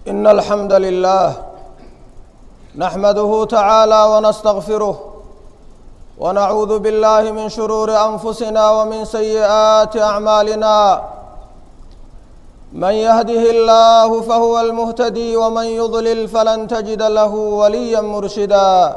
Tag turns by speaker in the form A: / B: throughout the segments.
A: إن الحمد لله نحمده تعالى ونستغفره ونعوذ بالله من شرور أنفسنا ومن سيئات أعمالنا من يهده الله فهو المهتدي ومن يضلل فلن تجد له وليا مرشدا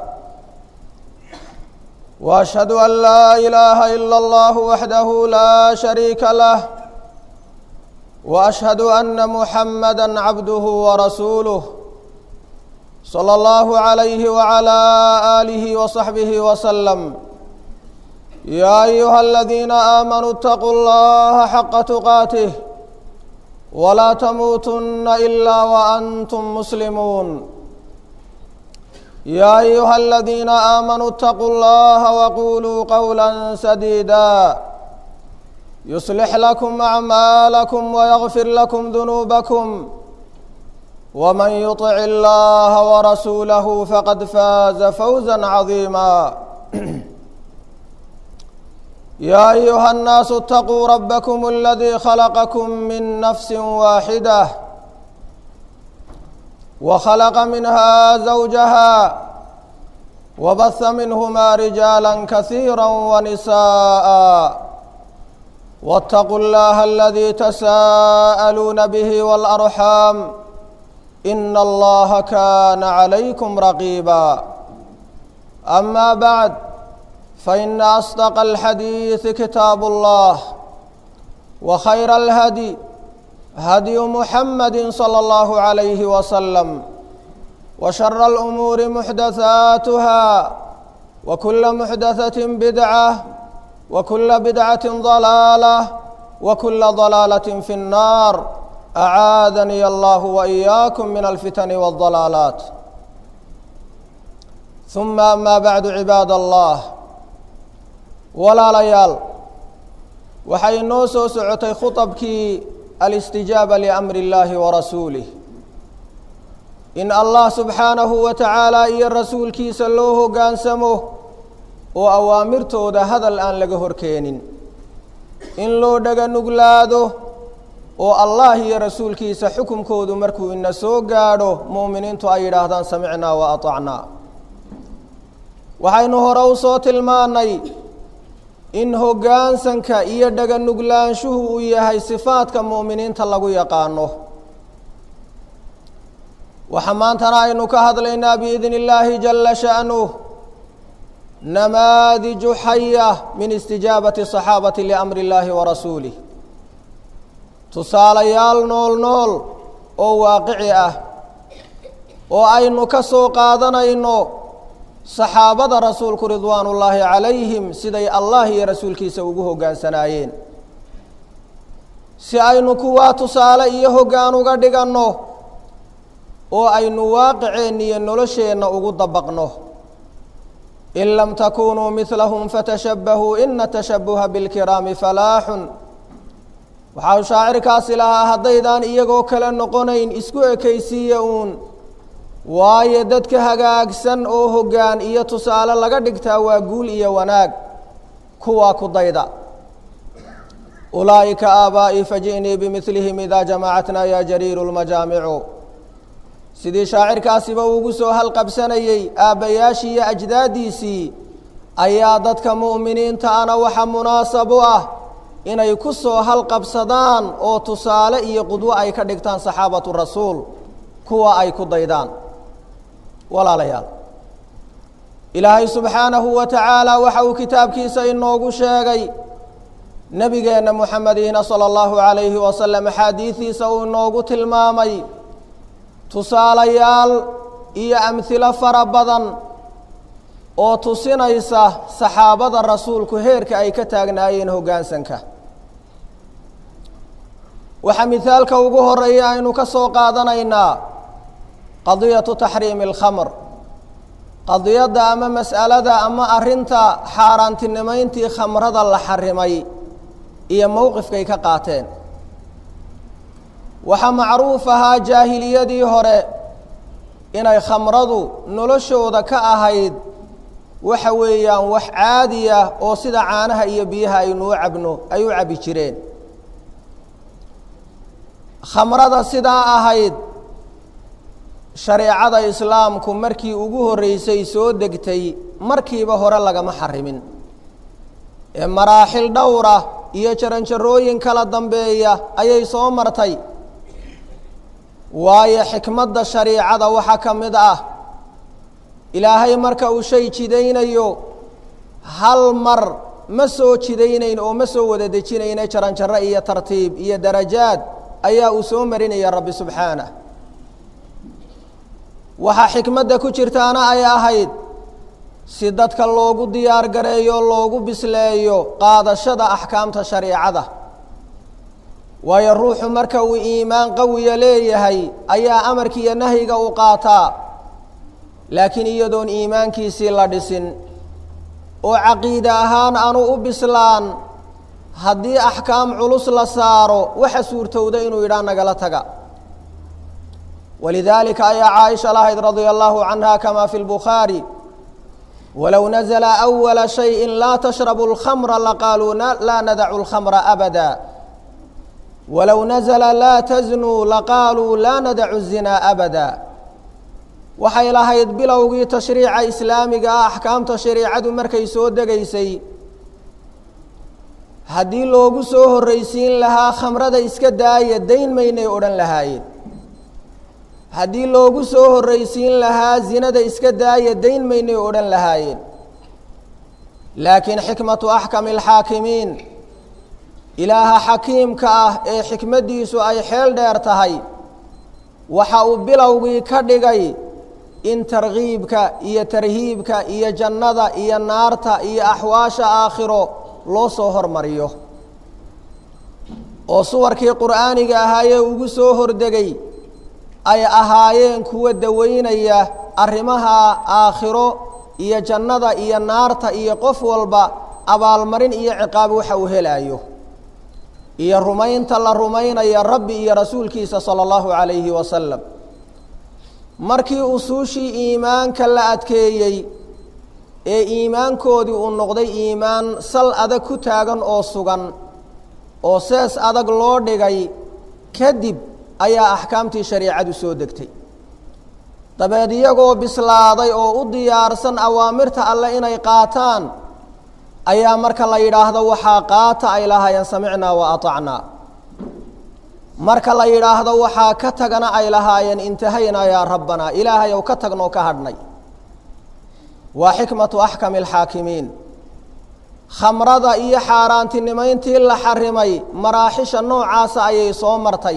A: واشهد ان لا اله الا الله وحده لا شريك له واشهد ان محمدا عبده ورسوله صلى الله عليه وعلى اله وصحبه وسلم يا ايها الذين امنوا اتقوا الله حق تقاته ولا تموتن الا وانتم مسلمون يا ايها الذين امنوا اتقوا الله وقولوا قولا سديدا يصلح لكم اعمالكم ويغفر لكم ذنوبكم ومن يطع الله ورسوله فقد فاز فوزا عظيما يا ايها الناس اتقوا ربكم الذي خلقكم من نفس واحده وخلق منها زوجها وبث منهما رجالا كثيرا ونساء واتقوا الله الذي تساءلون به والارحام ان الله كان عليكم رقيبا اما بعد فان اصدق الحديث كتاب الله وخير الهدي هدي محمد صلى الله عليه وسلم وشر الامور محدثاتها وكل محدثه بدعه وكل بدعه ضلاله وكل ضلاله في النار اعاذني الله واياكم من الفتن والضلالات ثم اما بعد عباد الله walaalayaal waxay noo soo socotay khuطabkii alistijaaba liamri اllaahi warasuulih in allah subxaanahu wa tacaala iyo rasuulkiisa loo hoggaansamo oo awaamirtooda hadal aan laga horkeenin in loo dhaga nuglaado oo allah iyo rasuulkiisa xukumkoodu markuu ina soo gaadho mu'miniintu ay yidhaahdaan samicnaa wa aطacnaa waxaynu hore u soo tilmaannay in hoggaansanka iyo dhaga nuglaanshuhu uu yahay sifaadka mu'miniinta lagu yaqaano waxaa maantana aynu ka hadlaynaa biidni illaahi jalla sha'nuh namaadiju xaya min istijaabati saxaabati liamri illaahi wa rasuulih tusaalayaal nool nool oo waaqici ah oo aynu ka soo qaadanayno saxaabada rasuulku ridwaan ullaahi calayhim siday allah iyo rasuulkiisa ugu hoggaansanaayeen si aynu kuwaa tusaale iyo hoggaan uga dhiganno oo aynu waaqiceenna iyo nolosheenna ugu dabaqno in lam takunuu midlahum fatashabbahuu ina tashabbuha bilkiraami falaaxun waxau shaacirkaasi lahaa haddaydaan iyagoo kale noqonayn isku ekaysiiya uun waayo dadka hagaagsan oo hoggaan iyo tusaale laga dhigtaa waa guul iyo wanaag kuwaa ku dayda ulaa'ika aabaa'ii faji'nii bimidlihim idaa jamacatnaa yaa jariiru lmajaamicu sidii shaacirkaasiba ugu soo halqabsanayey aabbayaashii iyo ajdaaddiisii ayaa dadka mu'miniinta ana waxa munaasab u ah inay ku soo halqabsadaan oo tusaale iyo qudwo ay ka dhigtaan saxaabatu rasuul kuwa ay ku daydaan walaalayaal ilaahay subxaanahu wa tacaala waxa uu kitaabkiisa inoogu sheegay nebigeenna moxamediina sala allahu calayhi wasalam axaadiidiisa uu inoogu tilmaamay tusaalayaal iyo amhilo fara badan oo tusinaysa saxaabada rasuulku heerka ay ka taagnaayeen hoggaansanka waxaa mihaalka ugu horeeya aynu ka soo qaadanaynaa qadiyatu taxriimi alkhamr qadiyadda ama mas'alada ama arrinta xaaraantinimayntii khamrada la xarimay iyo mowqifkay ka qaateen waxaa macruuf ahaa jaahiliyadii hore inay khamradu noloshooda ka ahayd waxa weeyaan wax caadiya oo sida caanaha iyo biyaha aynuu cabno ay u cabbi jireen khamrada sidaa ahayd shareecada islaamku markii ugu horreysay soo degtay markiiba hore lagama xarimin ee maraaxil dhowra iyo jaranjarooyin kala dambeeya ayay soo martay waayo xikmadda shariicada waxaa ka mid ah ilaahay marka uu shay jidaynayo hal mar ma soo jidaynayn oo ma soo wada dejinayna jaranjaro iyo tartiib iyo darajaad ayaa uu soo marinaya rabbi subxaanah waxaa xikmadda ku jirtaana ay ahayd si dadka loogu diyaar gareeyo loogu bisleeyo qaadashada axkaamta shariicada waayo ruuxu marka uu iimaan qawiya leeyahay ayaa amarki iyo nahyiga u qaataa laakiin iyadoon iimaankiisii la dhisin oo caqiide ahaan aanu u bislaan haddii axkaam culus la saaro waxa suurtowda inuu yidhaah nagala taga walidaalika ayaa caaisha lahayd radia allahu canha kama fi lbukhaari walow nazla awala shayin laa tashrabu اlkhamra laqaaluu laa nadacu اlkhamra abada walow nazla laa taznuu laqaaluu laa nadacu الzinaa abada waxay lahayd bilowgii tashriica islaamiga ah axkaamta shariicadu markay soo degaysay haddii loogu soo horraysiin lahaa khamrada iska daaya dayn maynay odhan lahaayeen haddii loogu soo horraysiin lahaa zinada iska daaya dayn maynay odhan lahaayeen laakiin xikmatu axkami alxaakimiin ilaaha xakiimka ah ee xikmaddiisu ay xeel dheer tahay waxa uu bilowgii ka dhigay in tarkiibka iyo tarhiibka iyo jannada iyo naarta iyo axwaasha aakhiro loo soo hormariyo oo suwarkii qur'aaniga ahaayee ugu soo hordegay ay ahaayeen kuwa daweynaya arrimaha aakhiro iyo jannada iyo naarta iyo qof walba abaalmarin iyo ciqaab waxa uu helaayo iyo rumaynta la rumaynaya rabbi iyo rasuulkiisa sala allahu calayhi wasalam markii usuushii iimaanka la adkeeyey ee iimaankoodii uu noqday iimaan sal adag ku taagan oo sugan oo sees adag loo dhigay kadib ayaa axkaamtii shariicadu soo degtay dabeed iyagoo bislaaday oo u diyaarsan awaamirta alle inay qaataan ayaa marka la yidhaahdo waxaa qaata ay lahaayeen samicnaa wa aطacnaa marka la yidhaahdo waxaa ka tagana ay lahaayeen intahaynaa yaa rabbanaa ilaahay ow ka tagnoo ka hadhnay waa xikmatu axkami alxaakimiin khamrada iyo xaaraantinimayntii la xarimay maraaxisha noocaasa ayay soo martay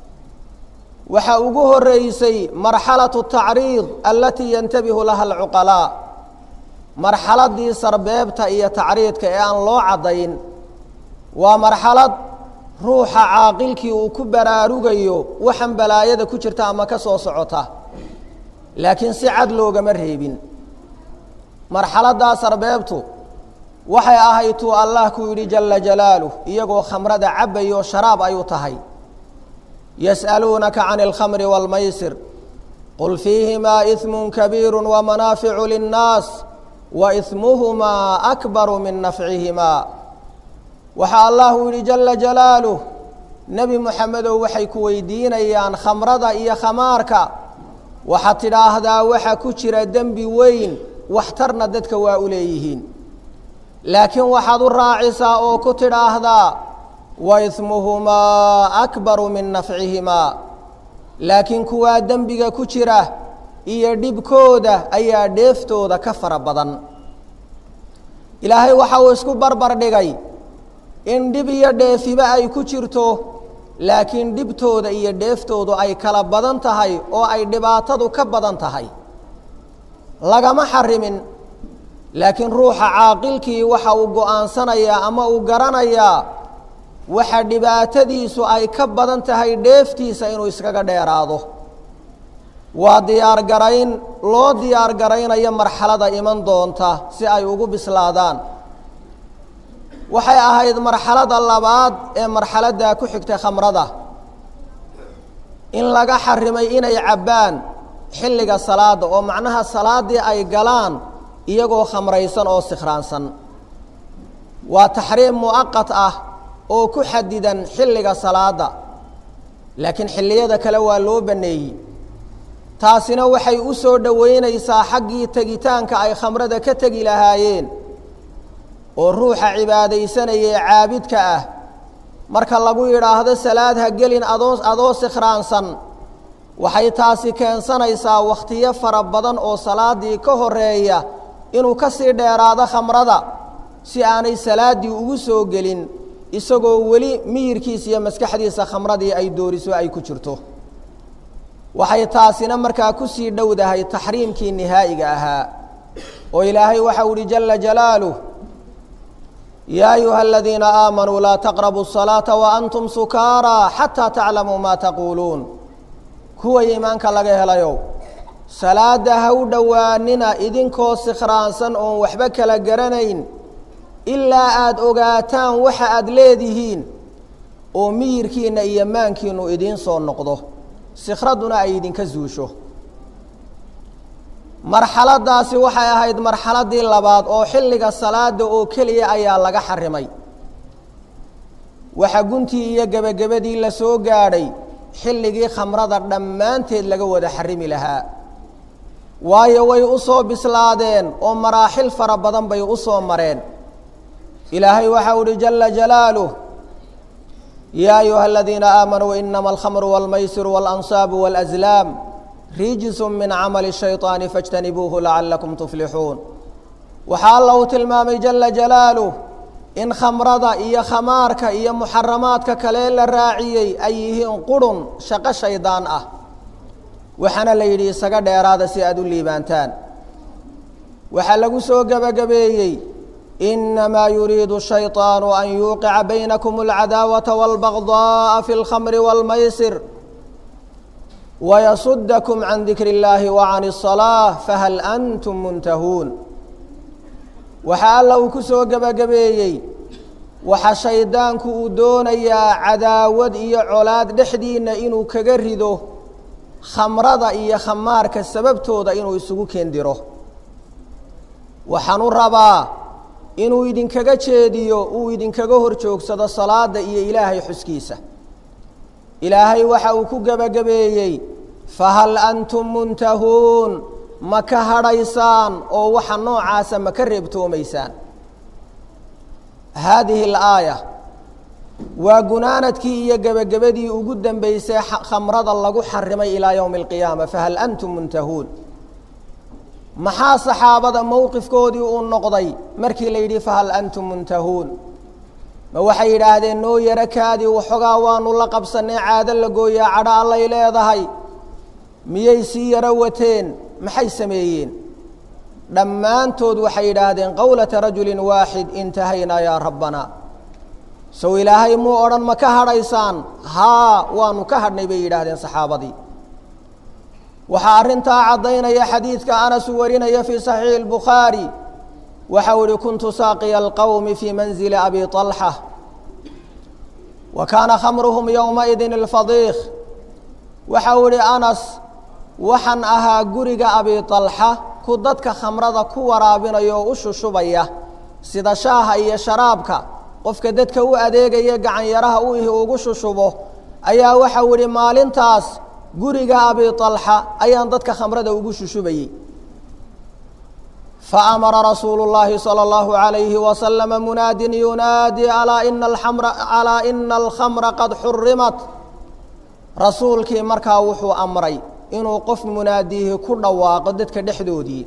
A: waxaa ugu horeysay marxalatu tacriid alatii yantabihu laha alcuqalaa marxaladii sarbeebta iyo tacriidka ee aan loo caddayn waa marxalad ruuxa caaqilkii uu ku baraarugayo waxaan balaayada ku jirta ama ka soo socota laakiin si cad loogama reebin marxaladdaa sarbeebtu waxay ahayd tuu allah ku yidhi jala jalaaluh iyagoo khamrada cabbayo sharaab ay u tahay yas'aluunaka can alkhamri wاlmaysir qul fiihimaa ismu kabiiru wamanaaficu linnaas wa ismuhumaa akbaru min nafcihimaa waxaa allahu yidhi jala jalaaluh nebi moxamedow waxay ku weydiinayaan khamrada iyo khamaarka waxaad tidhaahdaa waxa ku jira dembi weyn waxtarna dadka waa u leeyihiin laakiin waxaad u raacisaa oo ku tidhaahdaa wa ismuhumaa akbaru min nafcihimaa laakiin kuwaa dembiga ku jira iyo dhibkooda ayaa dheeftooda ka fara badan ilaahay waxa uu isku barbar dhigay in dhib iyo dheefiba ay ku jirto laakiin dhibtooda iyo dheeftoodu ay kala badan tahay oo ay dhibaatadu ka badan tahay lagama xarimin laakiin ruuxa caaqilkii waxa uu go-aansanayaa ama uu garanayaa waxa dhibaatadiisu ay ka badan tahay dheeftiisa inuu iskaga dheeraado waa diyaar garayn loo diyaar garaynayo marxalada iman doonta si ay ugu bislaadaan waxay ahayd marxalada labaad ee marxaladdaa ku xigtay khamrada in laga xarimay inay cabbaan xilliga salaadda oo macnaha salaaddii ay galaan iyagoo khamraysan oo sikhraansan waa taxriim mu'aqat ah oo ku xadidan xilliga salaadda laakiin xilliyada kale waa loo banneeyey taasina waxay u soo dhoweynaysaa xaggii tegitaanka ay khamrada ka tegi lahaayeen oo ruuxa cibaadaysanaya ee caabidka ah marka lagu yidhaahdo salaad ha gelin adoo adoo sikhraansan waxay taasi keensanaysaa wakhtiyo fara badan oo salaaddii ka horeeya inuu ka sii dheeraado khamrada si aanay salaaddii ugu soo gelin isagoo weli miyirkiisa iyo maskaxdiisa khamradii ay dooriso ay ku jirto waxay taasina markaa ku sii dhowdahay taxriimkii nihaa'iga ahaa oo ilaahay waxau uhi jala jalaaluh yaa ayuha aladiina aamanuu laa taqrabuu الsalaaةa waantum sukaaraa xataa taclamuu ma taquuluun kuwa iimaanka laga helayow salaadda ha u dhowaanina idinkoo sikhraansan oon waxba kala garanayn ilaa aada ogaataan waxa aada leedihiin oo miyirkiinna iyo maankiinu idiin soo noqdo sikhraduna ay idinka zuusho marxaladaasi waxay ahayd marxaladii labaad oo xilliga salaada oo keliya ayaa laga xarimay waxa guntii iyo gebagabadii la soo gaadhay xilligii khamrada dhammaanteed laga wada xarimi lahaa waayo way u soo bislaadeen oo maraaxil fara badan bay u soo mareen ilaahay waxau uhi jala jalaaluh yaa ayuha aladiina aamanuu inama alkhamru wاlmaysiru wاlansaabu wاlأslaam rijisu min camali shayطaani faاjtanibuuhu lacalakum tuflixuun waxaa alla uu tilmaamay jala jalaaluh in khamrada iyo khamaarka iyo muxaramaadka kale la raaciyey ay yihiin qurun shaqo shaydaan ah waxaana la yidhi isaga dheeraada si aada u liibaantaan waxaa lagu soo gebagabeeyey inamaa yuriidu shayطaanu an yuuqica baynakum اlcadaawata wاlbagضaءa fi اlkhamri wاlmaysir wayasudakum can dikri اllahi wa can الصalaaة fahal antum muntahuun waxaa alla uu ku soo gebagabeeyey waxa shaydaanku uu doonayaa cadaawad iyo colaad dhexdiinna inuu kaga rido khamrada iyo khamaarka sababtooda inuu isugu keendiro waxaan u rabaa inuu idinkaga jeediyo uu idinkaga hor joogsado salaada iyo ilaahay xuskiisa ilaahay waxa uu ku gebagabeeyey fahal antum muntahuun ma ka hadhaysaan oo waxa noocaasa ma ka reebtoomaysaan haadihi alaaya waa gunaanadkii iyo gebagabadii ugu dambeysay khamrada lagu xarimay ilaa yowmi alqiyaama fahal antum muntahuun maxaa saxaabada mowqifkoodii uu noqday markii la yidhi fahal antum muntahuun ma waxay yidhaahdeen noo yaro kaadii waxoogaa waanu la qabsannay caado la gooyaa cadho allay leedahay miyay sii yaro wateen maxay sameeyeen dhammaantood waxay yidhaahdeen qowlata rajulin waaxid intahaynaa yaa rabbana sow ilaahay muu odhan ma ka hadhaysaan haa waanu ka hadhnay bay yidhaahdeen saxaabadii waxaa arrintaa caddaynaya xadiidka anas uu warinaya fii saxiixi اlbukhaari waxau ihi kuntu saaqiya alqowmi fii manzili abi طalxa wa kaana khamruhum yowmaidin اlfadiikh waxau ihi anas waxaan ahaa guriga abi طalxa ku dadka khamrada ku waraabinaya oo u shushubaya sida shaaha iyo sharaabka qofka dadka u adeegaya gacanyaraha u ihi ugu shushubo ayaa waxau ihi maalintaas guriga abi طalxa ayaan dadka khamrada ugu shushubayey faamara rasuulu اllahi salى اllahu عalayhi waslama munaadin yunaadi alaa ina amra alaa ina alkhamra qad xurimat rasuulkii markaa wuxuu amray inuu qof munaadihi ku dhawaaqo dadka dhexdoodii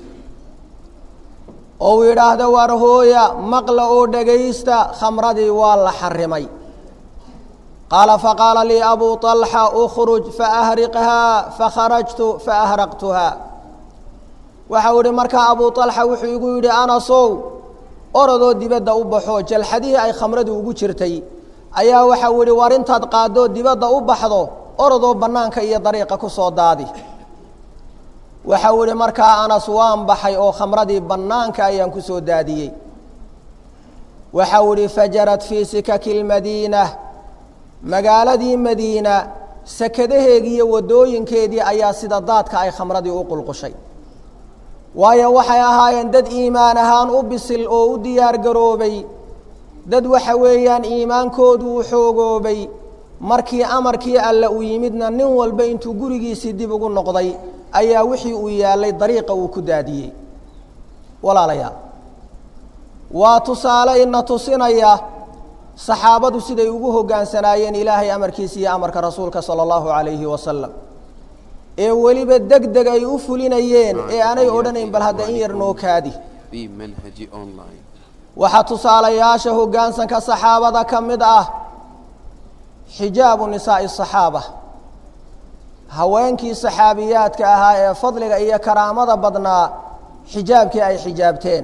A: oo uu yidhaahdo war hooya maqla oo dhegaysta khamradii waa la xarimay qaala faqaala lii abu طalxa ukruj faahriqhaa fakharajtu faahraqtuha waxau ihi markaa abu طalxa wuxuu igu yidhi anasow orodoo dibadda u baxo jalxadihii ay khamradu ugu jirtay ayaa waxau ihi war intaad qaadoo dibadda u baxdo orodoo bannaanka iyo dariiqa ku soo daadi waxau ihi markaa anas waan baxay oo khamradii bannaanka ayaan ku soo daadiyey waxau ihi fajarad fii sikaki اlmadiina magaaladii madiina sakadaheegii iyo waddooyinkeedii ayaa sida daadka ay khamradii u qulqushay waayo waxay ahaayeen dad iimaan ahaan u bisil oo u diyaar garoobay dad waxa weeyaan iimaankoodu u xoogoobay markii amarkii alle uu yimidna nin walba intuu gurigiisii dib ugu noqday ayaa wixii uu yaalay dariiqa uu ku daadiyey walaalayaal waa tusaale ina tusinaya saxaabadu siday ugu hoggaansanaayeen ilaahay amarkiisa iyo amarka rasuulka sala allahu calayhi wasalam ee weliba deg deg ay u fulinayeen ee aanay odhanayn bal hadda in yar noo kaadi
B: بمنهج أونلاين
A: waxaa tusaalayaasha hoggaansanka saxaabada ka mid ah xijaabu nisaa'i asaxaaba haweenkii saxaabiyaadka ahaa ee fadliga iyo karaamada badnaa xijaabkii ay xijaabteen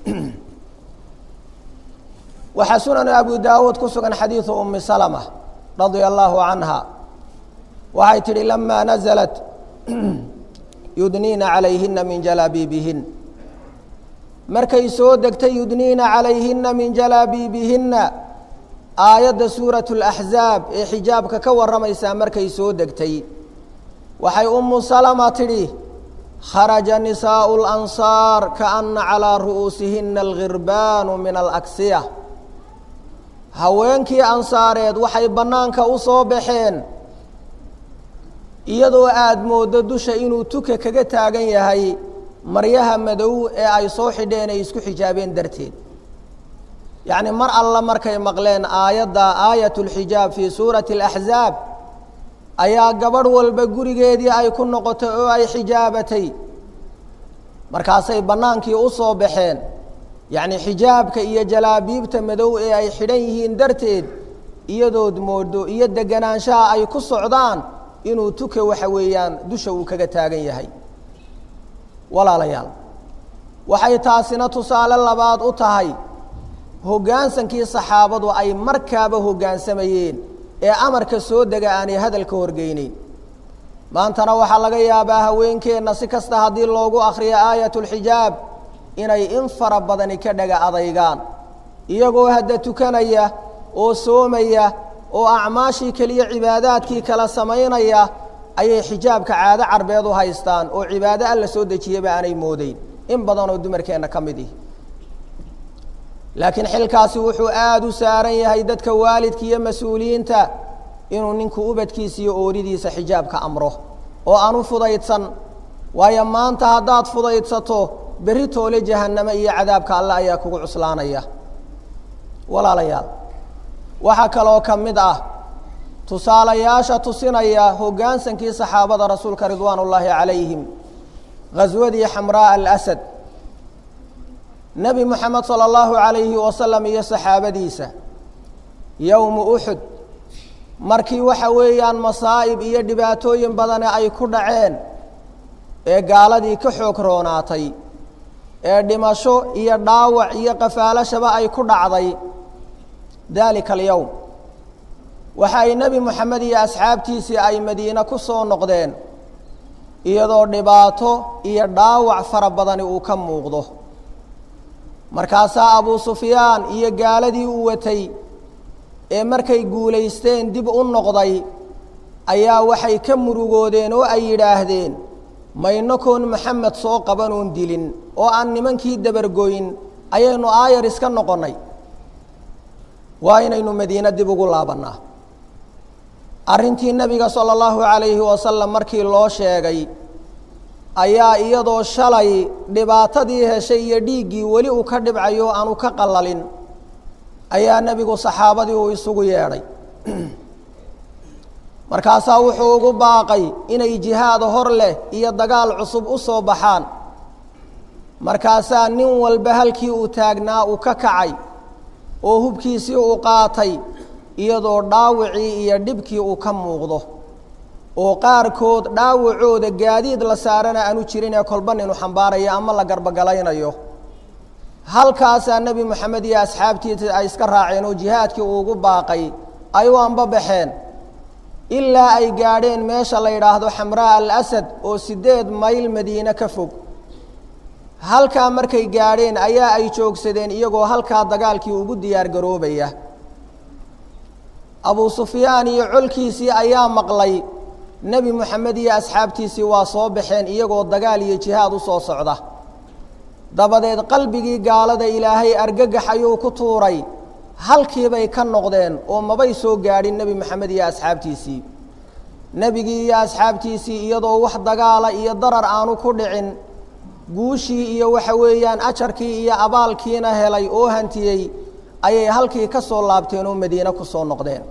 A: waxaa sunanu abu daawuud ku sugan xadiidu umi salama radia allaahu canha waxay tidhi lamaa naزlat yudniina calayhina min jalaabiibihin markay soo degtay yudniina calayhina min jalaabiibihinna aayadda suuratu اlaxzaab ee xijaabka ka warramaysaa markay soo degtay waxay umu salama tidhi kharaja nisaa'u اlansaar kaana calaa ru'uusihina alghirbaanu min alaksiya haweenkii ansaareed waxay bannaanka u soo baxeen iyadoo aada mooddo dusha inuu tuka kaga taagan yahay maryaha madow ee ay soo xidheen ay isku xijaabeen darteed yacni mar alla markay maqleen aayadda aayat lxijaab fii suurati alaxzaab ayaa gabadh walba gurigeedii ay ku noqotay oo ay xijaabatay markaasay bannaankii u soo baxeen yacni xijaabka iyo jalaabiibta madow ee ay xidhan yihiin darteed iyadood moodo iyo deganaanshaha ay ku socdaan inuu tuka waxa weeyaan dusha uu kaga taagan yahay walaalayaal waxay taasina tusaale labaad u tahay hoggaansankii saxaabadu ay markaaba hoggaansamayeen ee amarka soo dega aanay hadalka horgeyneyn maantana waxaa laga yaabaa haweenkeenna si kasta haddii loogu akhriyo aayatulxijaab inay in fara badani ka dhaga adaygaan iyagoo hadda tukanaya oo soomaya oo acmaashii keliya cibaadaadkii kala samaynaya ayay xijaabka caado carbeed u haystaan oo cibaado alla soo dejiyaba aanay moodeyn in badan oo dumarkeenna ka mid ihi laakiin xilkaasi wuxuu aada u saaran yahay dadka waalidka iyo mas-uuliyiinta inuu ninku ubadkiisa iyo ooridiisa xijaabka amro oo aan u fudaydsan waayo maanta haddaad fudaydsato berri toole jahanname iyo cadaabka alle ayaa kugu cuslaanaya walaalayaal waxaa kaloo ka mid ah tusaalayaasha tusinaya hoggaansankii saxaabada rasuulka ridwaan ullaahi calayhim ghaswadii xamraa'a alasad nebi moxamed sala allahu calayhi wasalam iyo saxaabadiisa yowmu uxud markii waxa weeyaan masaa'ib iyo dhibaatooyin badane ay ku dhaceen ee gaaladii ka xoog roonaatay ee dhimasho iyo dhaawac iyo qafaalashaba ay ku dhacday daalika alyowm waxa ay nebi moxamed iyo asxaabtiisii ay madiine ku soo noqdeen iyadoo dhibaato iyo dhaawac fara badani uu ka muuqdo markaasaa abuu sufyaan iyo gaaladii u watay ee markay guulaysteen dib u noqday ayaa waxay ka murugoodeen oo ay yidhaahdeen maynakoon maxamed soo qabanoon dilin oo aan nimankii dabargoyn ayaynu aayar iska noqonnay waa inaynu madiine dib ugu laabannaa arrintii nebiga sala allahu calayhi wasalam markii loo sheegay ayaa iyadoo shalay dhibaatadii heshay iyo dhiiggii weli uu ka dhibcayo o aanu ka qallalin ayaa nebigu saxaabadii uu isugu yeedhay markaasaa wuxuu ugu baaqay inay jihaad hor leh iyo dagaal cusub u soo baxaan markaasaa nin walba halkii uu taagnaa uu ka kacay oo hubkiisii uu qaatay iyadoo dhaawacii iyo dhibkii uu ka muuqdo oo qaarkood dhaawacooda gaadiid la saarana aanu jirin ee kolba ninu xambaarayo ama la garbogalaynayo halkaasaa nebi moxamed iyo asxaabtiisa ay iska raaceen oo jihaadkii uu ugu baaqay ay u anbabaxeen ilaa ay gaadheen meesha la yidhaahdo xamraa alasad oo siddeed mayl madiine ka fog halkaa markay gaadheen ayaa ay joogsadeen iyagoo halkaa dagaalkii ugu diyaar garoobaya abuu sufyaan iyo colkiisii ayaa maqlay nebi moxamed iyo asxaabtiisii waa soo baxeen iyagoo dagaal iyo jihaad u soo socda dabadeed qalbigii gaalada ilaahay argagax ayuu ku tuuray halkiibay ka noqdeen oo mabay soo gaadhin nebi moxamed iyo asxaabtiisii nebigii iyo asxaabtiisii iyadoo wax dagaala iyo darar aanu ku dhicin guushii iyo waxa weeyaan ajarkii iyo abaalkiina helay oo hantiyey ayay halkii ka soo laabteen oo madiine ku soo noqdeen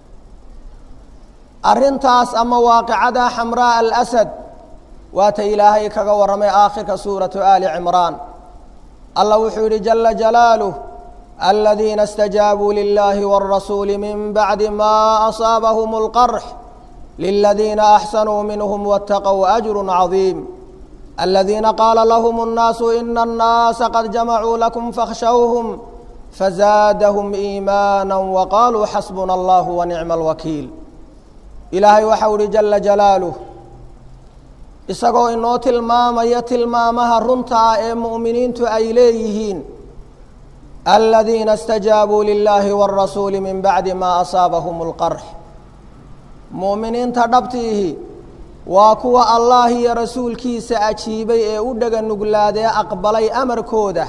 A: arrintaas ama waaqicada xamraa alasad waata ilaahay kaga warramay aakhirka suuratu aali cimraan allah wuxuu yidhi jala jalaaluh aladiina اstajaabuu lilahi wاrasuuli min bacdi ma asaabahum اlqarx liladiina axsanuu minhm wاtaqow ajru cadiim aladiina qaala lahm الnaasu ina الnaasa qad jamacuu lakum fakhshawhm fazaadahum iimaana waqaaluu xasbuna allah wanicma اlwakiil ilaahay waxau ihi jala jalaaluh isagoo inoo tilmaamaya tilmaamaha runta ah ee mu'miniintu ay leeyihiin aladiina اstajaabuu lilahi wاrasuuli min bacdi ma asaabahum اlqarx mu'miniinta dhabtiihi waa kuwa allah iyo rasuulkiisa ajiibay ee u dhega nuglaadee aqbalay amarkooda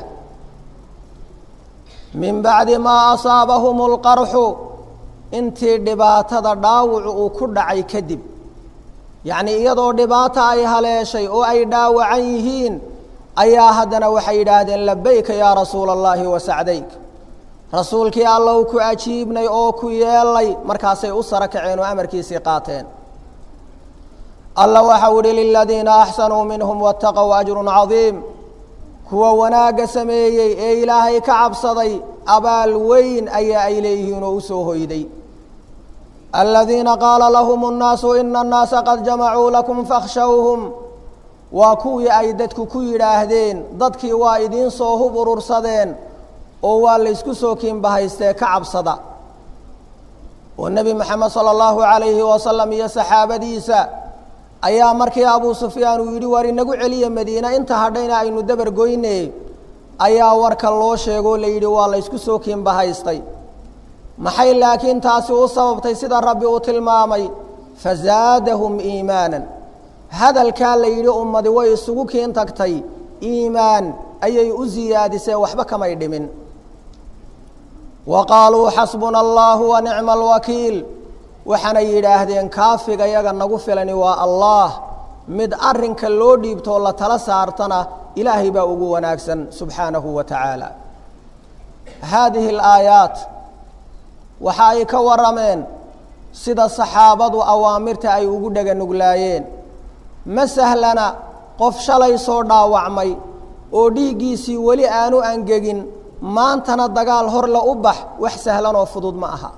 A: min bacdi maa asaabahum اlqarxu intii dhibaatada dhaawucu uu ku dhacay kadib yacnii iyadoo dhibaata ay haleeshay oo ay dhaawacan yihiin ayaa haddana waxay yidhaahdeen labayka yaa rasuula allahi wa sacdayk rasuulkii allow ku ajiibnay oo ku yeelay markaasay u saro kaceen oo amarkiisii qaateen alla waxau ihi liladiina axsanuu minhum waataqow ajrun cadiim kuwa wanaagga sameeyey ee ilaahay ka cabsaday abaal weyn ayaa ay leeyihiin oo u soo hoyday aladiina qaala lahum اnnaasu ina annaasa qad jamacuu lakum fakhshawhum waa kuwii ay dadku ku yidhaahdeen dadkii waa idiin soo hub urursadeen oo waa laysku soo kiinbahaystee ka cabsada oo nebi moxamed sala allahu calayhi wasalam iyo saxaabadiisa ayaa markii abuu sufyaan uu yidhi war inagu celiya madiine inta hadhayna aynu dabar goyne ayaa warka loo sheegoo la yidhi waa laysku soo kiinbahaystay maxay laakiin taasi u sababtay sida rabbi uu tilmaamay fazaadahum iimaanan hadalkaa la yidhi ummadi way isugu kiin tagtay iimaan ayay u siyaadisee waxba kamay dhimin wa qaaluu xasbuna allahu wa nicma alwakiil waxaanay yidhaahdeen kaafiga yaga nagu filani waa allaah mid arrinka loo dhiibtoo la tala saartana ilaahay baa ugu wanaagsan subxaanahu wa tacaala haadihi alaayaat waxa ay ka warrameen sida saxaabadu awaamirta ay ugu dhega nuglaayeen ma sahlana qof shalay soo dhaawacmay oo dhiiggiisii weli aanu angegin maantana dagaal horle u bax wax sahlan oo fudud ma aha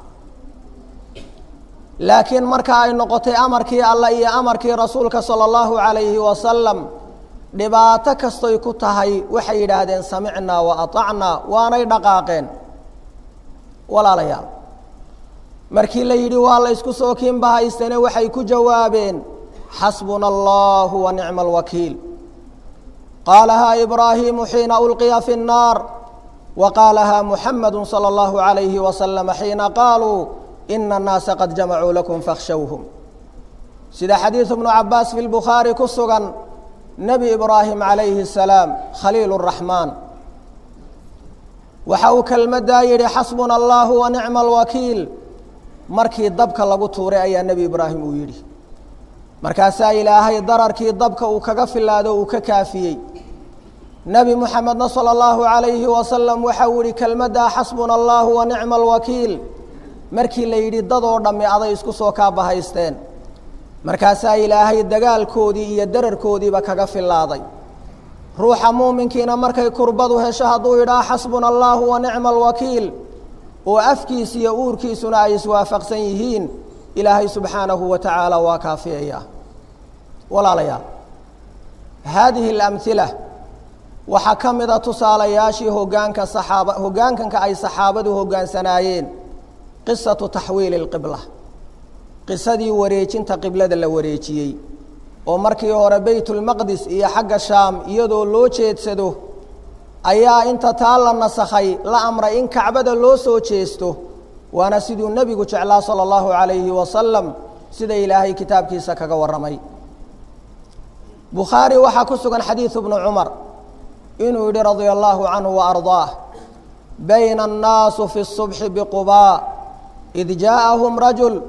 A: laakiin marka ay noqotay amarkii allah iyo amarkii rasuulka sala allahu calayhi wasalam dhibaato kastoy ku tahay waxay yidhaahdeen samicnaa wa aطacnaa waanay dhaqaaqeen walaalayaal markii la yidhi waa la ysku soo kiinbahaystane waxay ku jawaabeen xasbuna allahu wa nicma alwakiil qaalahaa ibraahiimu xiina ulqiya fi الnaar wa qaalahaa muxamadu salى اllahu عalayhi wasalama xiina qaaluu ina الnaasa qad jamacuu lakum fakhshawhum sida xadiidu bnu cabaas fi lbukhaari ku sugan nebi ibraahim calayhi الsalaam khaliil الraxmaan waxa uu kelmaddaa yidhi xasbuna allahu wa nicma alwakiil markii dabka lagu tuuray ayaa nebi ibraahim uu yidhi markaasaa ilaahay dararkii dabka uu kaga filaado uu ka kaafiyey nebi moxamedna sala allahu calayhi wasalam waxa uu yihi kelmaddaa xasbuna allahu wa nicma alwakiil markii la yidhi dadoo dhammi aday isku soo kaabahaysteen markaasaa ilaahay dagaalkoodii iyo dararkoodiiba kaga filaaday ruuxa muuminkiina markay kurbadu hesho hadduu yidhaha xasbuna allahu wa nicma alwakiil oo afkiis iyo uurkiisuna ay iswaafaqsan yihiin ilaahay subxaanahu wa tacaala waa kaafiyaya walaalayaal haadihi alamhila waxaa ka mida tusaalayaashii hogaanka saxaaba hoggaankanka ay saxaabadu hoggaansanaayeen qisatu taxwiili اlqibla qisadii wareejinta qiblada la wareejiyey oo markii hore baytulmaqdis iyo xagga shaam iyadoo loo jeedsado ayaa inta taa la nasakhay la amray in kacbada loo soo jeesto waana siduu nebigu jeclaa salى اllahu عalayhi wasalam sida ilaahay kitaabkiisa kaga warramay bukhaari waxaa ku sugan xadiidu bnu cumar inuu yihi radia allahu canhu وarضaah bayna الnaasu fi الصubxi bqubaa id jaaءahum rajul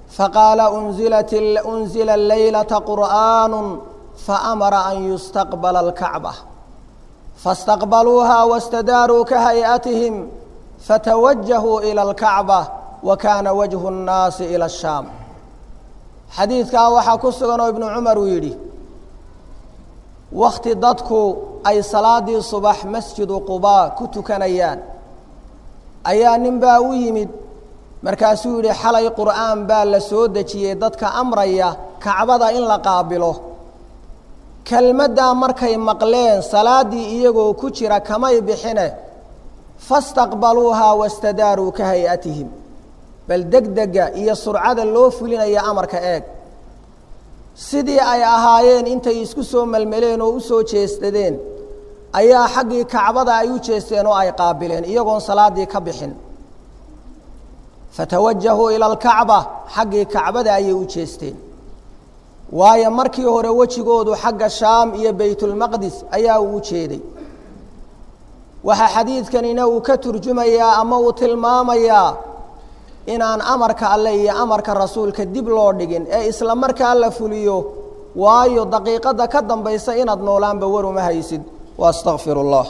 A: faqaala unzilat unzila laylata qur'aanu faamara an yustaqbala alkacba faاstaqbaluuha wاstadaaruu ka hay'atihim fatawajahuu ilى اlkacba wa kaana wajhu الnaasi ilى الshaam xadiidkaa waxaa ku sugan oo ibnu cumar uu yidhi wakti dadku ay salaadii subax masjidu qubaa ku tukanayaan ayaa nin baa u yimid markaasuu yidhi xalay qur'aan baa la soo dejiyey dadka amraya kacbada in la qaabilo kelmaddaa markay maqleen salaaddii iyagoo ku jira kamay bixine fastaqbaluuhaa wastadaaruu ka hay-atihim bal degdega iyo surcada loo fulinaya amarka eeg sidii ay ahaayeen intay isku soo melmeleen oo u soo jeestadeen ayaa xaggii kacbada ay u jeesteen oo ay qaabileen iyagoon salaaddii ka bixin fatawajahuu ila alkacba xaggii kacbada ayay u jeesteen waayo markii hore wejigoodu xagga shaam iyo baytulmaqdis ayaa uu jeeday waxaa xadiidkanina uu ka turjumayaa ama uu tilmaamayaa inaan amarka alle iyo amarka rasuulka dib loo dhigin ee isla markaa la fuliyo waayo daqiiqadda ka dambaysa inaad noolaanba war uma haysid wa astaqfir اllah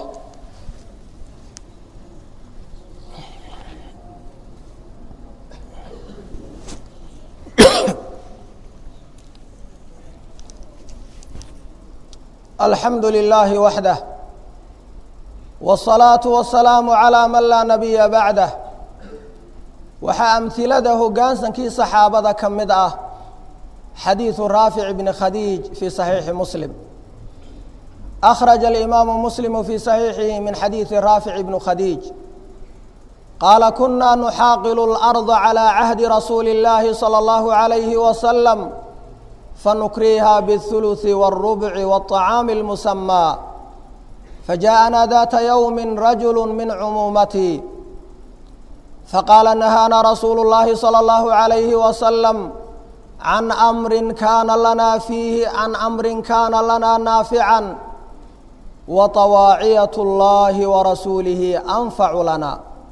A: alxamdu lilaahi waxdah wالsalaaةu wasalaamu calىa man laa nabiya bacdah waxaa amhilada hoggaansankii saxaabada ka mid ah xadiidu raafic bni khadiij fii صaxiixi muslim akhraja alimaamu muslimu fii صaxiixihi min xadiidi raafic bni khadiij qaala kuna nuxaaqilu اlأrضa calى cahdi rasuuli اllaahi salى اllahu عalayhi wasalam fanukriha bالثuluثi wالrubci wالطacaami اlmusamى fajaءana data ywmi rajulu min cumuumatii faqaala nahaana rasuulu اllahi salى اllahu عalayhi wasalam can amri kaana lanaa fiihi can amrin kaana lanaa naafican waطawaaciyaة اllahi warasuulihi anfacu lana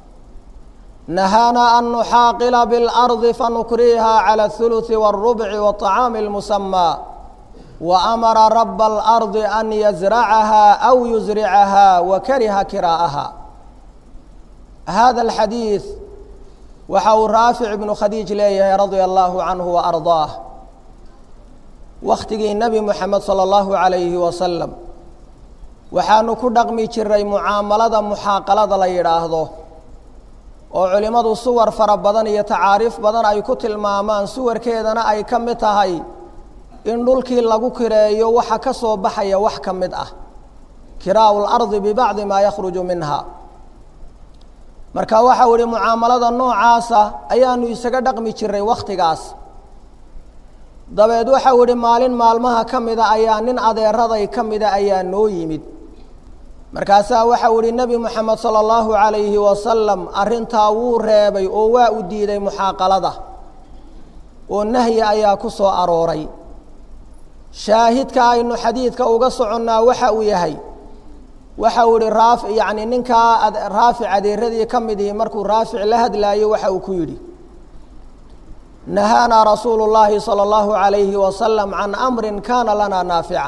A: nahaana an nuxaaqila biاlardi fanukriha calى الثuluثi wالrubci wالطacaami اlmusamى waamara raba اlardi an yazracaha aw yusricaha wakariha kiraa'aha hada alxadiid waxa uu raafic ibnu khadiij leeyahay radia allahu canhu wa ardaah wakhtigii nebi moxamed sala allahu calayhi wasalam waxaanu ku dhaqmi jiray mucaamalada muxaaqalada la yidhaahdo oo culimmadu suwar fara badan iyo tacaariif badan ay ku tilmaamaan suwarkeedana ay ka mid tahay in dhulkii lagu kireeyo waxa ka soo baxaya wax ka mid ah kiraa'u lardi bibacdi maa yakhruju minha marka waxau ihi mucaamalada noocaasa ayaanu isaga dhaqmi jiray wakhtigaas dabeed waxau ihi maalin maalmaha ka mida ayaa nin adeeraday ka mida ayaa noo yimid markaasaa waxau ihi nebi moxamed sala allahu calayhi wasalam arrintaa wuu reebay oo waa u diiday muxaaqalada oo nahyi ayaa ku soo arooray shaahidka aynu xadiidka uga soconnaa waxa uu yahay waxau ihi raaf yacni ninkaa raafic adeeradii ka mid ihi markuu raafic la hadlaayo waxa uu ku yidhi nahaanaa rasuulu llaahi salى اllahu عalayhi wasalam can amrin kaana lanaa naafican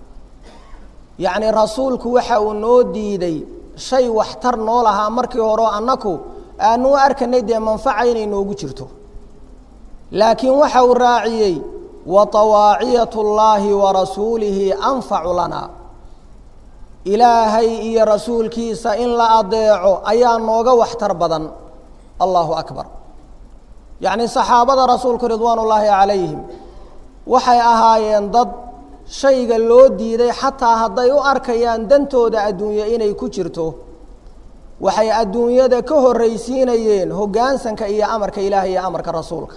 A: yacni rasuulku waxa uu noo diiday shay waxtar noo lahaa markii horeo annaku aanu u arkanay dee manfaca inay noogu jirto laakiin waxa uu raaciyey waطawaaciyaة اllaahi warasuulihi anfacu lana ilaahay iyo rasuulkiisa in la adeeco ayaa nooga waxtar badan allahu akbar yacni saxaabada rasuulku ridwaan ullaahi calayhim waxay ahaayeen dad shayga loo diiday xataa hadday u arkayaan dantooda adduunye inay ku jirto waxay adduunyada ka horraysiinayeen hoggaansanka iyo amarka ilaahay iyo amarka rasuulka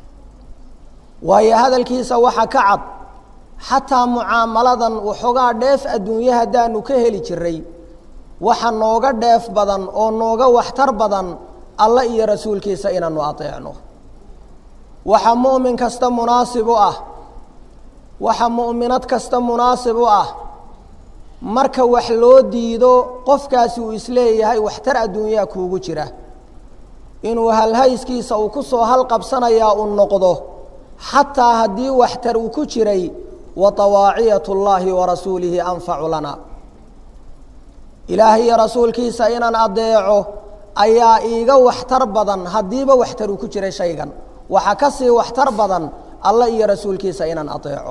A: waayo hadalkiisa waxa ka cad xataa mucaamaladan waxoogaa dheef adduunye haddaanu ka heli jiray waxa nooga dheef badan oo nooga waxtar badan alla iyo rasuulkiisa inaanu adeecno waxa mu'min kasta munaasib u ah waxa mu'minad kasta munaasib u ah marka wax loo diido qofkaasi uu isleeyahay waxtar adduunyaa kuugu jira inuu halhayskiisa uu ku soo halqabsanayaa uu noqdo xataa haddii waxtar uu ku jiray wa tawaaciyat اllaahi wa rasuulihi anfacu lana ilaahay iyo rasuulkiisa inaan adeeco ayaa iiga waxtar badan haddiiba waxtar uu ku jiray shaygan waxaa ka sii waxtar badan alla iyo rasuulkiisa inaan adeeco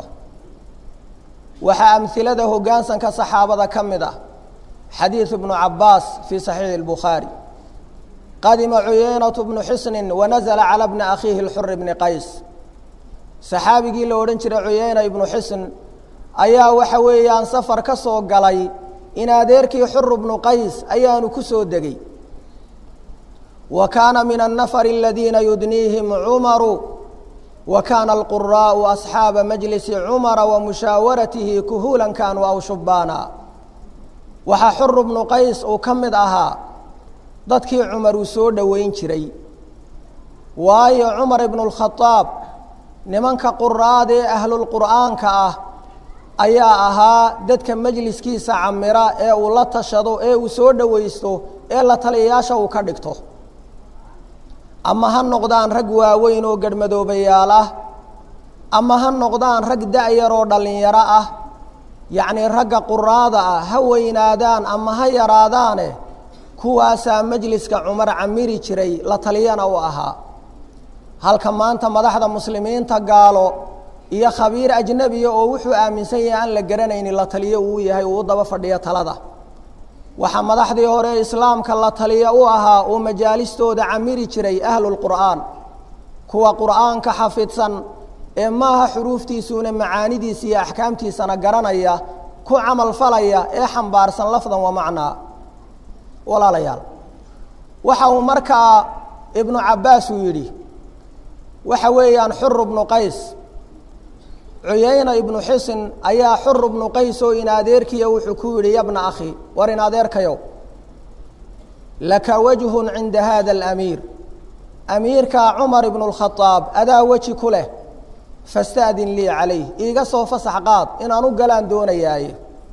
A: waxaa amhilada hoggaansanka saxaabada ka mid ah xadiidu bnu cabaas fii saxiixi اlbukhaari qadima cuyeynatu bnu xisnin wanazla calى bni akhiihi اlxuri bni qays saxaabigii la odhan jiray cuyeyna ibnu xisn ayaa waxa weeyaan safar ka soo galay in adeerkii xuru bnu qays ayaanu ku soo degey wa kaana min annafari aladiina yudniihim cumaru wa kaana alquraa'u asxaaba majlisi cumara wa mushaawaratihi kuhuulan kaanuu aw shubbaana waxaa xuru bnu qays uu ka mid ahaa dadkii cumar uu soo dhoweyn jiray waayo cumar ibnu lkhadaab nimanka quraada ee ahlulqur'aanka ah ayaa ahaa dadka majliskiisa camira ee uu la tashado ee uu soo dhowaysto ee la taliyayaasha uu ka dhigto ama ha noqdaan rag waaweyn oo garhmadoobayaal ah ama ha noqdaan rag da-yar oo dhallinyaro ah yacnii ragga quraada ah ha weynaadaan ama ha yaraadaane kuwaasaa majliska cumar camiri jiray la taliyana u ahaa halka maanta madaxda muslimiinta gaalo iyo khabiir ajnebiya oo wuxuu aaminsan yahay aan la garanaynin la taliyo uu yahay uu u daba fadhiyo talada waxaa madaxdii hore islaamka la taliyo u ahaa oo majaalistooda camiri jiray ahlulqur'aan kuwa qur'aanka xafidsan ee maaha xuruuftiisuuna macaanidiisa iyo axkaamtiisana garanaya ku camal falaya ee xambaarsan lafdan wa macnaa walaalayaal waxa uu markaa ibnu cabbaas uu yidhi waxa weeyaan xuru bnu qays cuyayna ibnu xisin ayaa xuru bnu qays oo in adeerkiya wuxuu ku yidhi yabna akhi war in adeerkayow laka wajhun cinda hada alamiir amiirka cumar ibnu اlkhadaab adaa weji ku leh fastaadin lii calayh iiga soo fasax qaad inaan u galaan doonayaaye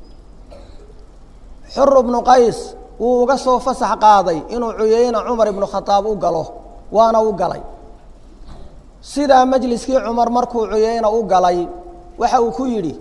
A: xuru bnu qays wuu uga soo fasax qaaday inuu cuyayna cumar ibnu khadaab u galo waana u galay sidaa majliskii cumar markuu cuyayna u galay waxa uu ku yidhi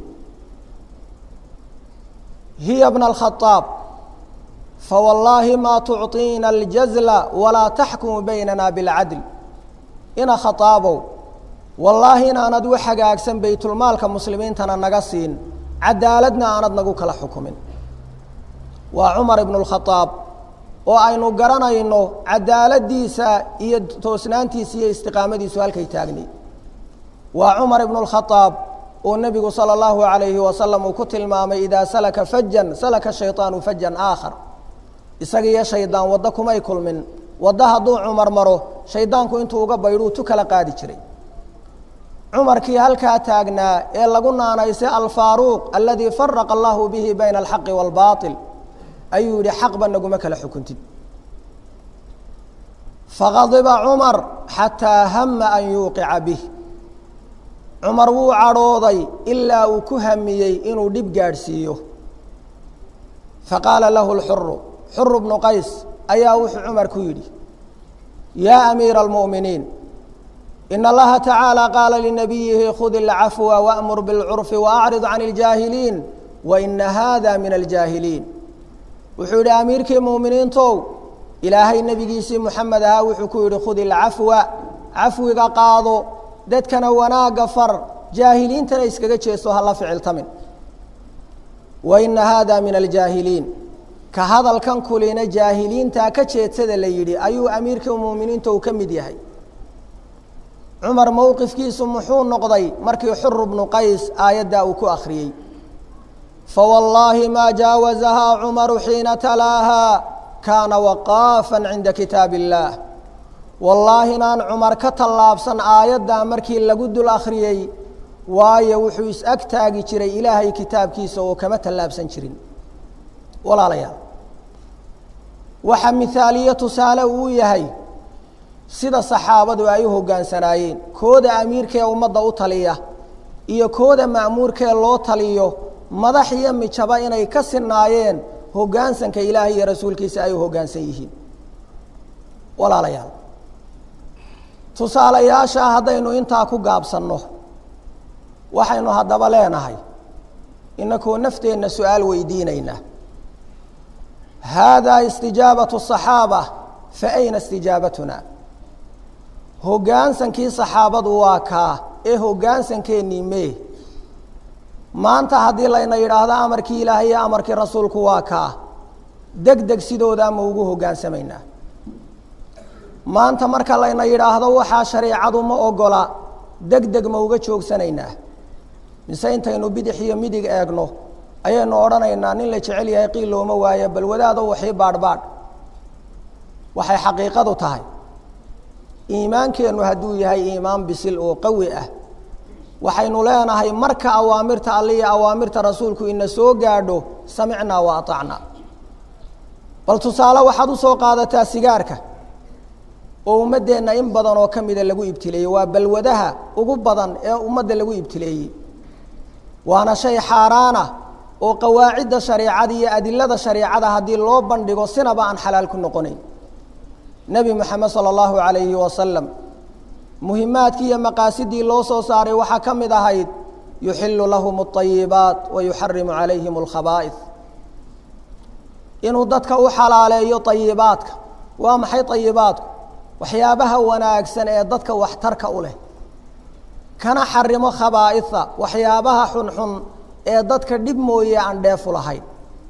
A: hiya bna alkhadaab fawallaahi maa tucطiina aljazla walaa taxkumu baynana bilcadl ina khataabow wallaahi inaanad u hagaagsan baytulmaalka muslimiintana naga siin cadaaladna aanad nagu kala xukumin waa cumar ibnu اlkhadaab oo aynu garanayno cadaaladiisa iyo toosnaantiisa iyo istiqaamadiisu halkay taagnay waa cumar ibnu اlkhadaab oo nebigu salى اllahu alayhi wasalam uu ku tilmaamay idaa salaka fajan salaka shayطaanu fajan aakhar isaga iyo shaydaan waddo kumay kulmin waddo hadduu cumar maro shaydaanku intuu uga baydhuu tu kala qaadi jiray cumarkii halkaa taagnaa ee lagu naanaysay alfaaruuq aladii faraqa allahu bihi bayna alxaqi wاlbaطil ayuu yihi xaqba naguma kala xukuntid faqadiba cumar xataa hama an yuuqica bih cumar wuu cadhooday ilaa uu ku hamiyey inuu dhib gaadhsiiyo faqaala lahu lxuru xuru bnu qays ayaa wuxuu cumar ku yidhi yaa amiira almu'miniin in allaha tacaala qaala linabiyihi khud ilcafwa waamur bilcurfi waacrid can iljaahiliin waina hada min aljaahiliin wuxuu yidhi amiirkii muuminiintow ilaahay nebigiisii moxamed ahaa wuxuu ku yidhi khud ilcafwa cafwiga qaado dadkana wanaagga far jaahiliintana iskaga jeesto hala ficiltamin waina hada min aljaahiliin ka hadalkan kulina jaahiliintaa ka jeedsada la yidhi ayuu amiirkii muuminiinta uu ka mid yahay cumar mowqifkiisu muxuu noqday markii xuru bnu qays aayaddaa uu ku akhriyey fawallaahi maa jaawazahaa cumaru xiina talaahaa kaana waqaafan cinda kitaab illaah wallaahi inaan cumar ka tallaabsan aayaddaa markii lagu dul akhriyey waayo wuxuu is-ag taagi jiray ilaahay kitaabkiisa oo kama tallaabsan jirin walaalayaal waxaa mithaaliye tusaale uu yahay sida saxaabadu ay u hoggaansanaayeen kooda amiirkee ummadda u taliya iyo kooda ma'muurkee loo taliyo madax iyo mijaba inay ka sinaayeen hoggaansanka ilaahay iyo rasuulkiisa ay u hoggaansan yihiin walaalayaal tusaalayaasha haddaynu intaa ku gaabsanno waxaynu haddaba leenahay inakoo nafteenna su-aal weydiinayna haadaa istijaabatu saxaaba fa ayna istijaabatuna hoggaansankii saxaabadu waa kaa ee hoggaansankeennii mee maanta haddii layna yidhaahdo amarkii ilaahay iyo amarkii rasuulku waa kaa deg deg sidoodaa ma ugu hoggaansamaynaa maanta marka layna yidhaahdo waxaa shareecadu ma ogola deg deg ma uga joogsanaynaa mise intaynu bidix iyo midig eegno ayaynu odhanaynaa nin la jecel yahay qiil looma waayo bal wadaado waxii baadhbaadh waxay xaqiiqadu tahay iimaankeennu hadduu yahay iimaan bisil oo qawi ah waxaynu leenahay marka awaamirta alle iyo awaamirta rasuulku ina soo gaadho samicnaa wa aطacnaa bal tusaale waxaad u soo qaadataa sigaarka oo ummaddeenna in badan oo ka mida lagu ibtileeyey waa balwadaha ugu badan ee ummadda lagu ibtileeyey waana shay xaaraana oo qawaacidda shareecada iyo adilada shareecada haddii loo bandhigo sinaba aan xalaal ku noqonayn nebi moxamed sala allahu calayhi wasalam muhimaadkii iyo maqaasidii loo soo saaray waxaa ka mid ahayd yuxilu lahum اطayibaat wa yuxarimu calayhim اlkhabaa'id inuu dadka u xalaaleeyo ayibaadka waa maxay ayibaadku waxyaabaha wanaagsan ee dadka waxtarka u leh kana xarimo khabaa'ida waxyaabaha xunxun ee dadka dhib mooye aan dheefu lahayn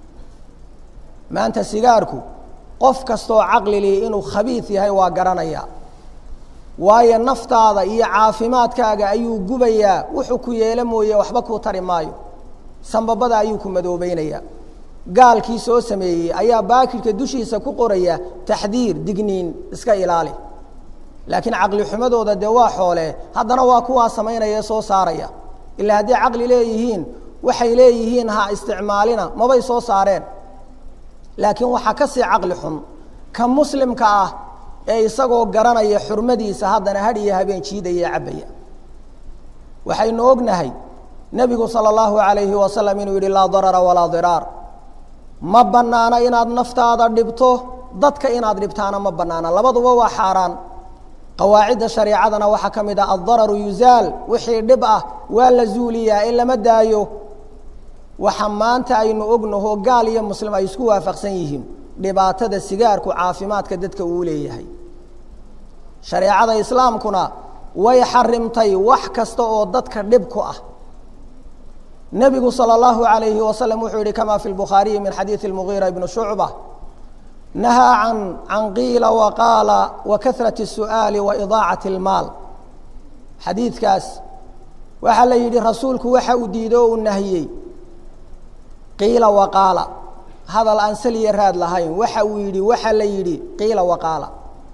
A: maanta sigaarku qof kastaoo caqlili inuu khabiid yahay waa garanaya waayo naftaada iyo caafimaadkaaga ayuu gubayaa wuxuu ku yeelo mooye waxba kuu tari maayo sambabada ayuu ku madoobeynaya gaalkii soo sameeyey ayaa baakirka dushiisa ku qoraya taxdiir digniin iska ilaali laakiin caqli xumadooda dee waa xoole haddana waa kuwaa samaynaya ee soo saaraya ilaa hadday caqli leeyihiin waxay leeyihiin ha isticmaalina mabay soo saareen laakiin waxaa ka sii caqli xun ka muslimka ah ee isagoo garanaya xurmadiisa haddana hadh iyo habeen jiidaya cabbaya waxaynu ognahay nebigu sala allahu calayhi wasalam inuu yidhi laa darara walaa diraar ma bannaana inaad naftaada dhibto dadka inaad dhibtaana ma bannaana labaduba waa xaaraan qawaacidda shareecadana waxaa ka mid ah addararu yuzaal wixii dhib ah waa la zuuliyaa ee lama daayo waxa maanta aynu ognaho gaal iyo muslim ay isku waafaqsan yihiin dhibaatada sigaarku caafimaadka dadka uu leeyahay shareecada islaamkuna way xarimtay wax kasta oo dadka dhib ku ah nebigu salى اllahu عalayhi wasalam wuxuu yihi kama fi lbukhaariyi min xadiidi اlmugiira ibni shucba nahaa can can qiila waqaala wa kahrat الsu'aali wa idaacat اlmaal xadiidkaas waxaa la yidhi rasuulku waxa uu diido o uu nahiyey qiila waqaala hadal aan saliya raad lahayn waxa uu yidhi waxa la yidhi qiila waqaala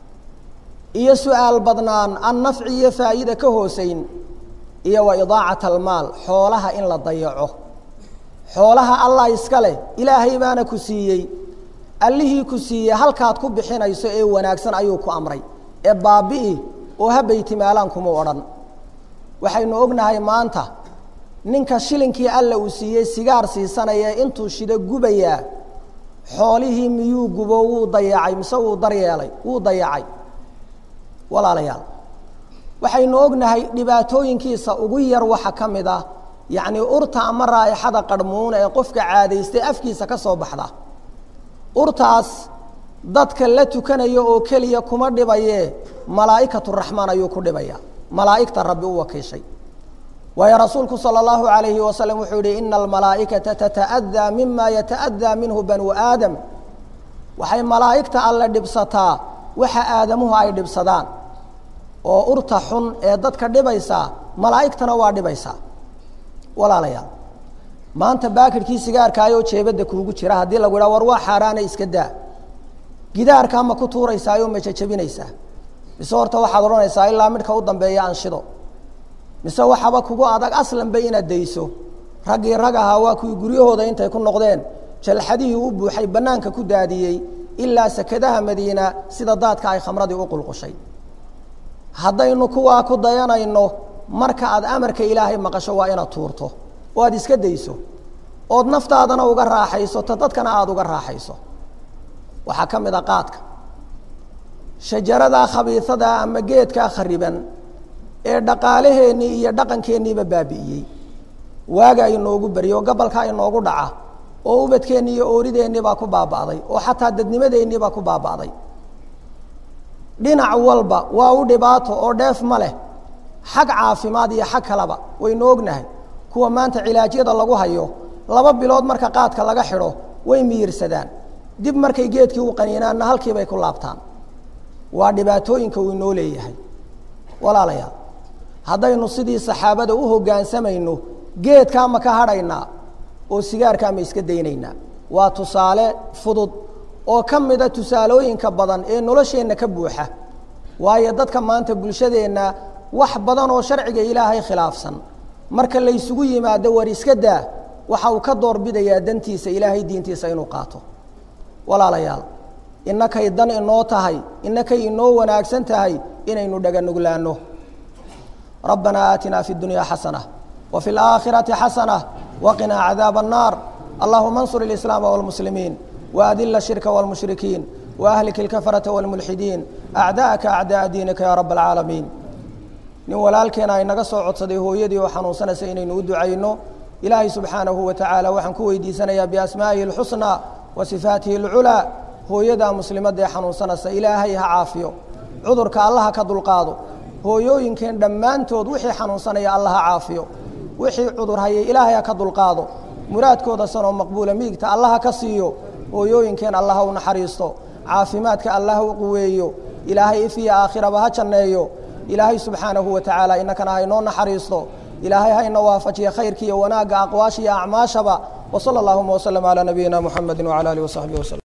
A: iyo su-aal badnaan aan nafci iyo faa'iida ka hoosayn iyo wa idaacat almaal xoolaha in la dayaco xoolaha allah iska leh ilaahay baana ku siiyey allihii ku siiyey halkaad ku bixinayso ee wanaagsan ayuu ku amray ee baabi'i oo ha baytimaalaan kuma odhan waxaynu ognahay maanta ninka shilinkii alla uu siiyey sigaar siisanaya intuu shido gubayaa xoolihii miyuu gubo wuu dayacay mise wuu daryeelay wuu dayacay walaalayaal waxaynu ognahay dhibaatooyinkiisa ugu yar waxa ka mid ah yacnii urta ama raa'ixada qarhmuuna ee qofka caadaystay afkiisa ka soo baxda urtaas dadka la tukanaya oo keliya kuma dhibayee malaa'ikatu raxmaan ayuu ku dhibaya malaa'igta rabbi u wakiishay waayo rasuulku salى اllahu عalayhi wasalam wuxuu yihi ina almalaa'ikata tata'adaa mima yata'adaa minhu banu aadam waxay malaa'igta alle dhibsataa waxa aadamuhu ay dhibsadaan oo urta xun ee dadka dhibaysaa malaa'igtana waa dhibaysaa walaalayaal maanta baakirkii sigaarkaayoo jeebadda kuugu jira haddii lagu idhaha war waa xaaraana iska daa gidaarkaa ma ku tuuraysaayoo ma jajabinaysaa mise horta waxaad odhanaysaa ilaa midhka u dambeeya anshido mise waxaba kugu adag aslanba inaad dayso raggii rag ahaa waa kuwii guryahooda intay ku noqdeen jalxadihii u buuxay bannaanka ku daadiyey ilaa sakadaha madiina sida daadka ay khamradii u qulqushay haddaynu kuwaa ku dayanayno marka aad amarka ilaahay maqasho waa inaad tuurto oo aad iska dayso ood naftaadana uga raaxayso ta dadkana aada uga raaxayso waxaa ka mid a qaadka shajaradaa khabiisadaa ama geedkaa khariban ee dhaqaalaheennii iyo dhaqankeeniiba baabi'iyey waagaa inoogu beriyo gabalkaa inoogu dhaca oo ubadkeennii iyo oorideennii baa ku baaba'day oo xataa dadnimadeennii baa ku baaba'day dhinac walba waa u dhibaato oo dheef ma leh xag caafimaad iyo xag kaleba waynu ognahay kuwa maanta cilaaجyada lagu hayo laba bilood marka qaadka laga xidho way miyirsadaan dib markay geedkii u qaniinaanna halkii bay ku laabtaan waa dhibaatooyinka uu inoo leeyahay walaalayaal haddaynu sidii saxaabada u hoggaansamayno geedkaa ma ka hadhaynaa oo sigaarkaa ma iska daynaynaa waa tusaale fudud oo ka mida tusaalooyinka badan ee nolosheenna ka buuxa waayo dadka maanta bulshadeenna wax badan oo sharciga ilaahay khilaafsan marka laysugu yimaado war iska daa waxa uu ka doorbidayaa dantiisa ilaahay diintiisa inuu qaato walaalayaal innakay dan inoo tahay innakay inoo wanaagsan tahay inaynu dhaganuglaanno rabbanaa aatinaa fi اdunyaa xasanة wa fi اlآakhiraةi xasanة waqinaa cadاab الnaar allahuma اnsur اlislaama wاlmuslimiin وأdل الشhirka والمشhrikiin وأhlik الكفرة والملxidiin أعdاءka أعdاء diinika ya رab العaalamiin nin walaalkeena ay naga soo codsaday hooyadii oo xanuunsanaysa inaynu u ducayno ilaahay subxaanahu wa tacaala waxaan ku weydiisanayaa biasmaa'ihi اlxusnى wa sifaatihi اlculaa hooyadaa muslimadda ee xanuunsanaysa ilaahay ha caafiyo cudurka allaha ka dulqaado hooyooyinkeen dhammaantood wixii xanuunsanaya alla ha caafiyo wixii cudur hayay ilaahay ha ka dulqaado muraadkooda sanoo maqbuula miigta allaha ka siiyo hooyooyinkeen allaha u naxariisto caafimaadka allaha u quweeyo ilaahay ifiya aakhiraba ha janneeyo ilaahay subxaanahu wa tacaala innakana haynoo naxariisto ilaahay hayna waafajiya khayrka iyo wanaagga aqwaasha iyo acmaashaba wa sala allahuma waslama calaa nabiyina muxamedi wacala alihi wasaxbihi waslm